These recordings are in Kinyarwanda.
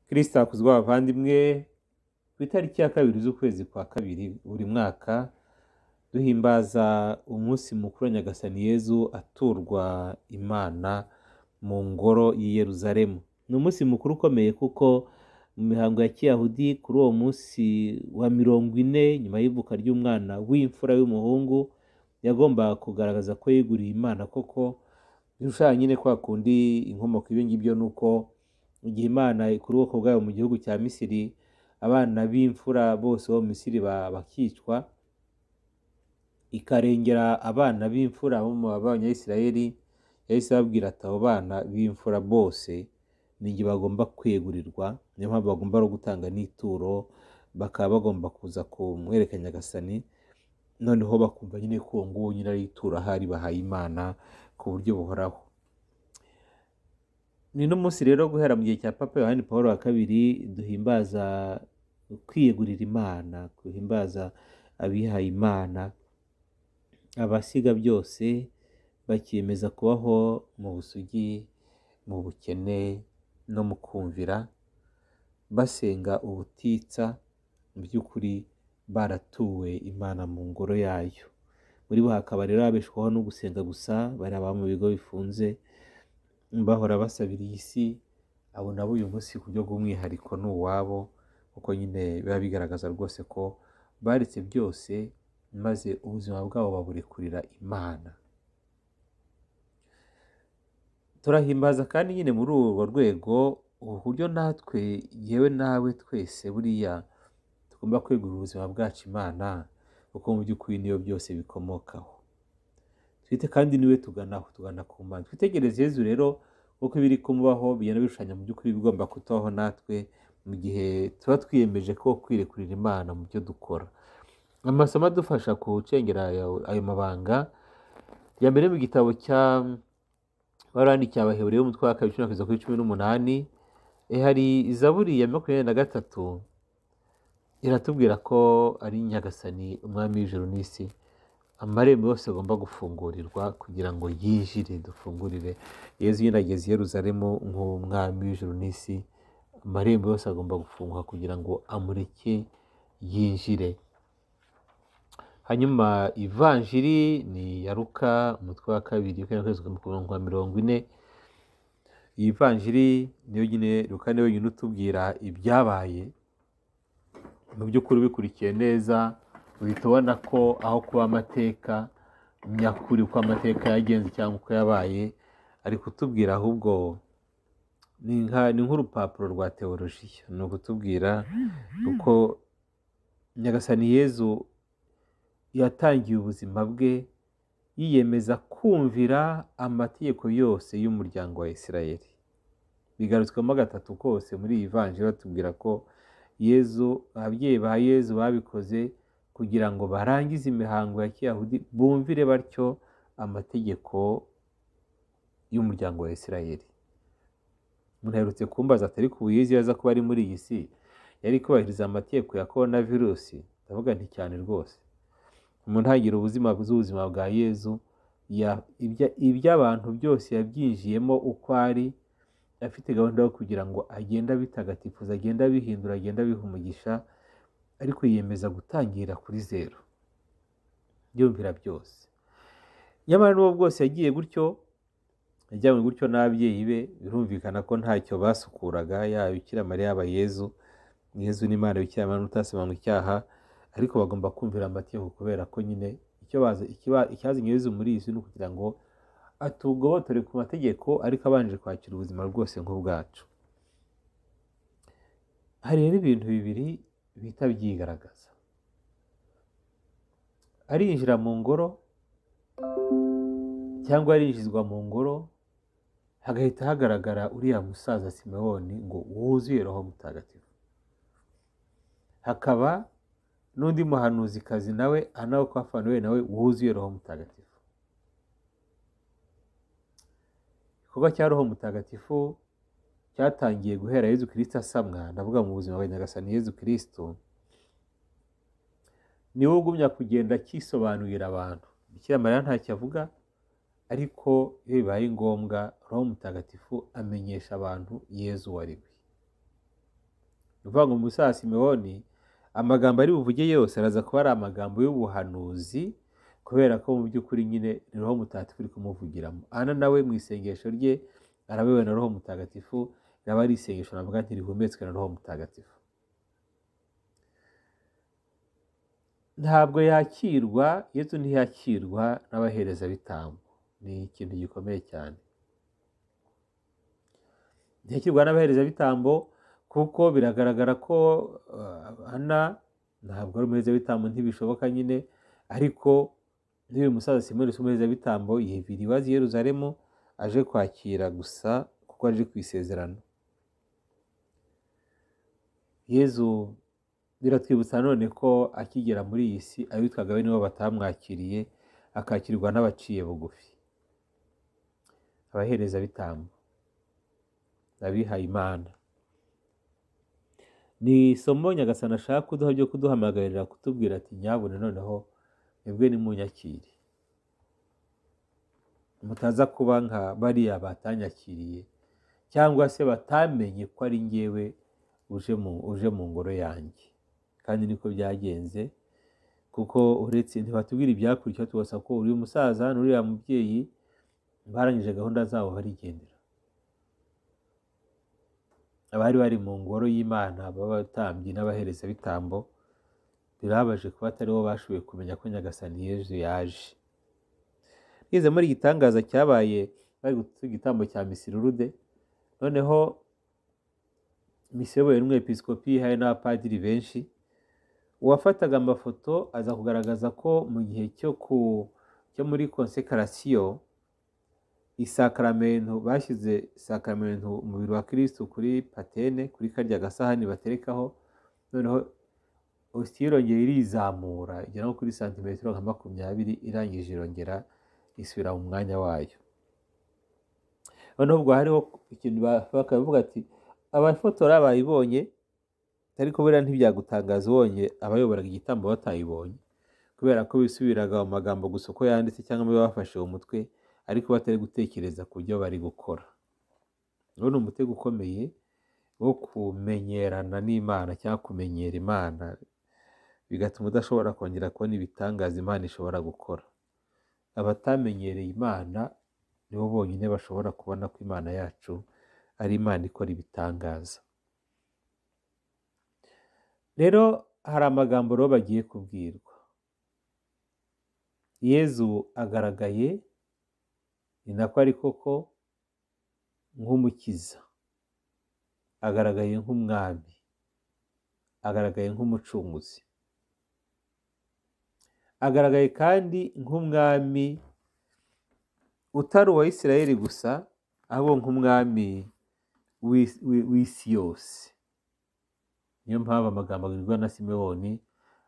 kristo hakuzwa abavandimwe ku itariki ya kabiri z'ukwezi kwa kabiri buri mwaka duhimbaza umunsi mukuru wa nyagasani yezu aturwa imana mu ngoro y'i yeruzalemu ni umunsi mukuru ukomeye kuko mu mihango ya kiyahudi kuri uwo munsi wa mirongo ine nyuma y'ivuka ry'umwana w'imfura y'umuhungu yagombaga kugaragaza ko yeguriye imana koko birushaho nyine kwa kundi inkomoko ibyo ngibyo ni uko mu gihe imana ikura ubwoko bwayo mu gihugu cya misiri abana b'imfura bose bo mu misiri ba- bakicwa ikarengera abana b'imfura bo mu banyayisirayeli yahise ababwira ati abo bana b'imfura bose ni igihe bagomba kwegurirwa niyo mpamvu bagomba no gutanga n'ituro bakaba bagomba kuza kumwereka nyagasani noneho bakumva nyine ko uwo nguwo nyine ari ituro ahari bahaye imana ku buryo buhoraho ni n'umunsi rero guhera mu gihe cya papa yohani paul wa kabiri duhimbaza kwiyegurira imana duhimbaza abihaye imana abasiga byose bakiyemeza kubaho mu busugi mu bukene no mu kumvira basenga ubutitsa mu by'ukuri baratuwe imana mu ngoro yayo muri bo hakaba rero ababeshwaho no gusenga gusa bari ababa mu bigo bifunze bahora basabira iyi si abo nabo uyu munsi ku buryo bw'umwihariko ni uwabo kuko nyine biba bigaragaza rwose ko baretse byose maze ubuzima bwabo baburekurira imana turahimbaza kandi nyine muri urwo rwego uburyo natwe yewe nawe twese buriya tugomba kwegurira ubuzima bwacu imana kuko mu by'ukuri niyo byose bikomokaho twite kandi niwe tuganaho tugana ku mana twitegereze yezu rero kuko ibiri kumubaho bigenda bishushanya mu by'ukuri bigomba kutubaho natwe mu gihe tuba twiyemeje ko kwirekurira imana mu byo dukora amasomo adufasha gucengera ayo ayo mabanga ya mbere mu gitabo cya barandikiye abaheburayo umutwe wa kabiri cumi na kabiri kugeza kuri cumi n'umunani eh, hari izaburi ya makumyabiri na gatatu iratubwira ko ari nyagasani umwami w'ijuru n'isi amarembo yose agomba gufungurirwa kugira ngo yinjire dufungurire yezu nyine ageze i yeruzalemu nk'umwami w'ijuru n'isi amarembo yose agomba gufunguka kugira ngo amureke yinjire hanyuma ivanjiri ni ya ruka umutwe wa kabiri ukwezi kwa mirongo ine iyi vanjiri niyo nyine ruka niyo nyine utubwira ibyabaye mu by'ukuri ubikurikiye neza uhita ubona ko aho kuba amateka nyakuri uko amateka yagenze cyangwa uko yabaye ari kutubwira ahubwo ni nka- ni nk'urupapuro rwa teolojiya ni ukutubwira uko nyagasani yezu yatangiye ubuzima bwe yiyemeza kumvira amategeko yose y'umuryango wa isirayeli bigarutswemo gatatu kose muri iyi vanjiri batubwira ko yezu ababyeyi ba yezu babikoze kugira ngo barangize imihango ya kiyahudi bumvire batyo amategeko y'umuryango wa isirayeli umuntu aherutse kumbaza atari ku buyizi aza kuba ari muri iyi si yari kubahiriza amategeko ya korona virusi ndavuga nti cyane rwose mu ntangiriro ubuzima z'ubuzima bwa yezu ya- ibya- iby'abantu byose yabyinjiyemo uko ari afite gahunda yo kugira ngo agende abitagatifuza agende abihindura agende abiha umugisha ariko yiyemeza gutangira kuri zeru yumvira byose nyamara n'uwo bwose yagiye gutyo yajyanywe gutyo n'ababyeyi be birumvikana ko ntacyo basukuraga yaba bikira mariya yaba yezu yezu n'imana bikira mariya n'utasobanura icyaha ariko bagomba kumvira amategeko kubera ko nyine icyo bazi ikiba- icyazanye yezu muri iyi si ni ukugira ngo atugobotore ku mategeko ariko abanje kwakira ubuzima rwose nk'ubwacu hari rero ibintu bibiri bihita byigaragaza arinjira mu ngoro cyangwa arinjizwa mu ngoro hagahita hagaragara uriya musaza simewoni ngo wuzuye roho mutagatifu hakaba n'undi muhanuzikazi nawe anawe ko we nawe wuzuye roho mutagatifu igikorwa cya roho mutagatifu cyatangiye guhera yezu kirisito asamwa ndavuga mu buzima bwa nyagasani yezu kirisito niwe ugumya kugenda akisobanurira abantu bikira mariya ntacyo avuga ariko iyo bibaye ngombwa roho mutagatifu amenyesha abantu yezu uwo ari we ni ukuvuga ngo musa simewoni amagambo ari buvuge yose araza kuba ari amagambo y'ubuhanuzi kubera ko mu by'ukuri nyine ni roho mutagatifu uri kumuvugiramo ana nawe mu isengesho rye arabewe na roho mutagatifu raba ari isengesho navuga nti rihumetswe na roho mutagatifu ntabwo yakirwa yesu ntiyakirwa n'abaherezabitambo ni ikintu gikomeye cyane ntiyakirwa n'abaherezabitambo kuko biragaragara ko uh, ana ntabwo ari umuherezabitambo ntibishoboka nyine ariko n'uyu musaza simoni usa umuherezabitambo yiviriye iwazi yeruzalemu aje kwakira gusa kuko aje ku isezerano yezu biratwibutsa none ko akigera muri iyi si abitwaga we nibo batamwakiriye akakirwa n'abaciye bugufi abaherezabitambo abihaye imana ni isomo nyagasana ashaka kuduha ryo kuduhamagarira kutubwira ati nyabune noneho mwebwe nimunyakire mutaza kuba nka bariya batanyakiriye cyangwa se batamenye ko ari ngewe uje mu ngoro yanjye kandi niko byagenze kuko uretse ntibatubwira ibyakurikiyeho tubasa ko uriya umusaza n'uriya mubyeyi barangije gahunda zabo barigendera abari bari mu ngoro y'imana b'abatambyi n'abaherezabitambo birabaje kuba atari bo bashoboye kumenya ko nyagasani yezu yaje nize muri igitangaza cyabaye bari gutuza igitambo cya misirurude noneho miseyoboye n'umwepisikopi hari n'abapadiri benshi uwafataga amafoto aza kugaragaza ko mu gihe cyo ku cyo muri konsekarasiyo isakaramento bashyize sakaramento umubiri wa kirisitu kuri patene kuri karya gasahani baterekaho noneho ositiyo irongera irizamura igera nko kuri santimetero nka makumyabiri irangije irongera isubira mu mwanya wayo noneho ubwo hariho ikintu bakavuga ati abafotora bayibonye ariko buriya ntibyagutangaza ubonye abayoboraga igitambo batayibonye kubera ko bisubiraga mu magambo gusa uko yanditse cyangwa niba bafashe mu mutwe ariko batari gutekereza ku byo bari gukora uwo ni umutego ukomeye wo kumenyerana n'imana cyangwa kumenyera imana bigatuma udashobora kongera kubona ibitangaza imana ishobora gukora abatamenyereye imana nibo bonyine bashobora kubona ko imana yacu ari imana ikora ibitangaza rero hari amagambo rero bagiye kubwirwa yezu agaragaye ni nako ari koko nk'umukiza agaragaye nk'umwami agaragaye nk'umucunguzi agaragaye kandi nk'umwami utari uwa isirayeli gusa ahubwo nk'umwami w'isi yose niyo mpamvu amagambo agirwa na simewoni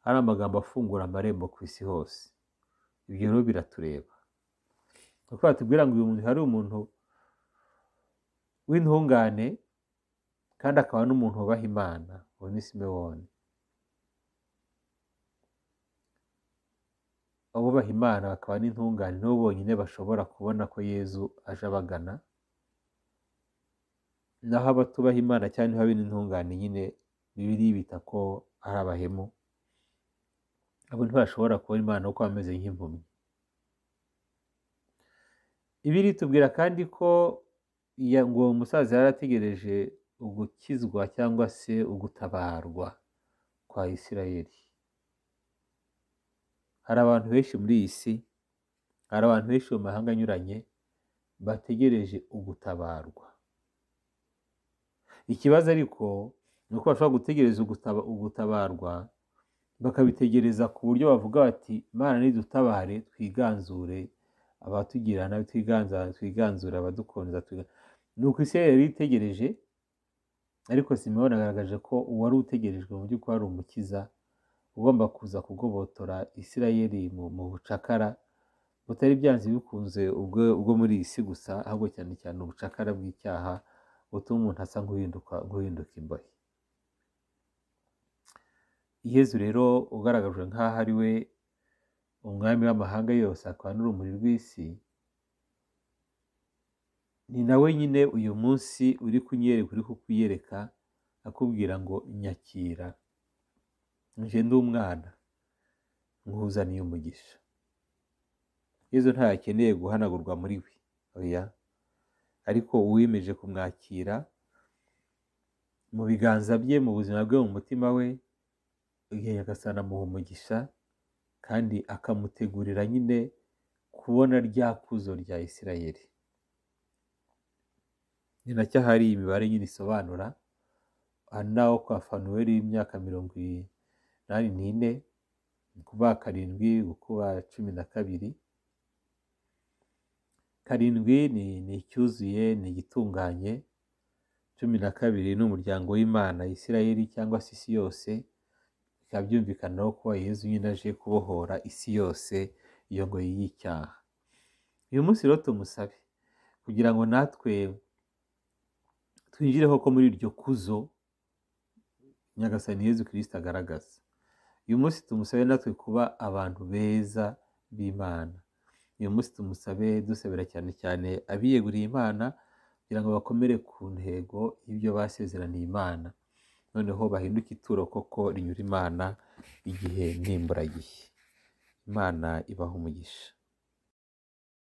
ari amagambo afungura amarembo ku isi hose ibyo rero biratureba kuko batubwira ngo uyu muntu hari umuntu w'intungane kandi akaba n'umuntu wubaha imana uwo ni simewoni abubaha imana bakaba n'intungane nibo bonyine bashobora kubona ko yezu aje abagana naho abatubaha imana cyangwa niba bino intungane nyine bibiri bita ko ari abahemu abo ntibashobora kubona imana kuko bameze nk'impumyi ibiri tubwira kandi ko ngo umusaza yari ategereje ugukizwa cyangwa se ugutabarwa kwa isirayeli hari abantu benshi muri iyi si hari abantu benshi mu mahanga anyuranye bategereje ugutabarwa ikibazo ariko ni uko bashobora gutegereza ugutabarwa bakabitegereza ku buryo bavuga bati imana nidutabare twiganzure abatugira nabi twiganzura abadukunza ni uko isi yari itegereje ariko simewoni agaragaje ko uwari utegerejwe mu by'ukuri ari umukiza ugomba kuza kugobotora isirayeli mu bucakara butari byanze bikunze ubwo muri iyi si gusa ahubwo cyane cyane ubucakara bw'icyaha butuma umuntu asa nk'uhinduka imbohe yezu rero ugaragajwe nk'aho ari we umwami w'amahanga yose akaba n'urumuri rw'isi ni nawe nyine uyu munsi uri kunyereka uri kukuyereka akubwira ngo nyakira nje ndi umwana nkuzaniye umugisha yezu ntayakeneye guhanagurwa muri we oya ariko uwiyemeje kumwakira mu biganza bye mu buzima bwe mu mutima we nyagasani amuha umugisha kandi akamutegurira nyine kubona rya kuzo rya isirayeli ni nacyo hari imibare nyine isobanura aha naho kwa fanuweli y'imyaka mirongo inani n'ine ni ukuvuga karindwi gukuba cumi na kabiri karindwi ni ni icyuzuye ni igitunganye cumi na kabiri ni umuryango w'imana isirayeli cyangwa se isi yose bikaba byumvikanaho kuba yezu nyine aje kubohora isi yose iyo ngoyi y'icyaha uyu munsi rero tumusabe kugira ngo natwe twinjire koko muri iryo kuzo nyagasani yezu kirisita agaragaza uyu munsi tumusabe natwe kuba abantu beza b'imana uyu munsi tumusabe dusabira cyane cyane abiyeguriye imana kugira ngo bakomere ku ntego y'ibyo basezeraniye imana noneho bahinduke ituro koko rinyura imana igihe n'imburagihe imana ibaha umugisha